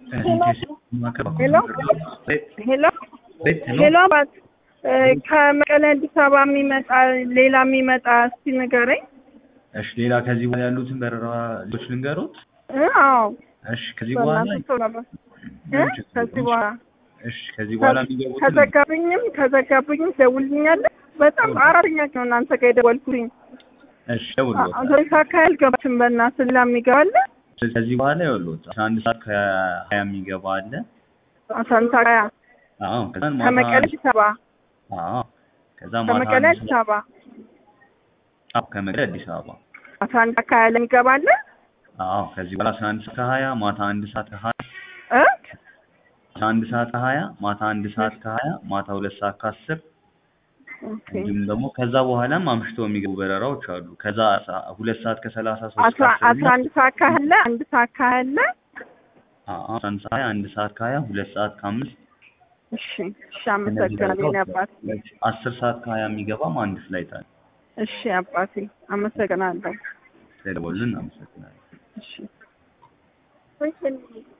ሄሎ ሄሎ ሄሎ አባት ከመቀሌ አዲስ አበባ የሚመጣ ሌላ የሚመጣ እስቲ ንገረኝ። እሺ ሌላ ከዚህ በኋላ ያሉትን በረራዎች ልንገሩት። እ አዎ እሺ ከዚህ በኋላ በእናትህ ቶሎ በል እ ከዚህ በኋላ እሺ ከዚህ በኋላ የሚገቡትን ከዘጋብኝም ከዘጋብኝም ደውልኛለህ። በጣም አራተኛ ነው እናንተ ጋር የደወልኩኝ። እሺ ደውልልዎት። አውቶሪካ ካያል ገባችን በእናትህ ሌላ የሚገባለ ከዚህ በኋላ ይኸውልዎት አስራ አንድ ሰዓት ከሀያ የሚገባ አለ። አሳንታ ካያ አዎ ከዛን ማታ ከመቀሌ አዲስ አበባ አዎ ከዛ ማታ ከመቀሌ አንድ አዲስ ሰዓት- አበባ አዎ ከመቀሌ አዲስ አበባ አሳንታ ካያ ለሚገባለ አዎ ከዚህ በኋላ አስራ አንድ ሰዓት ከሀያ ማታ አንድ ሰዓት ከሀያ እ አስራ አንድ ሰዓት ከሀያ ማታ አንድ ሰዓት ከሀያ ማታ ሁለት ሰዓት ከአስር ኦኬ እንዲሁም ደግሞ ከዛ በኋላም አምሽተው የሚገቡ በረራዎች አሉ። ከዛ ሰ- ሁለት ሰዓት ከሰላሳ ሶስት አስራ አስራ አንድ ሰዓት ካለ አንድ ሰዓት ካለ አስራ አንድ ሰዓት አንድ ሰዓት ከሀያ ሁለት ሰዓት ከአምስት እሺ እሺ አመሰግናለሁ የኔ አባት አስር ሰዓት ከሀያ የሚገባም አንድ ፍላይት አለ። እሺ አባቴ አመሰግናለሁ ስለደወሉልን አመሰግናለሁ። እሺ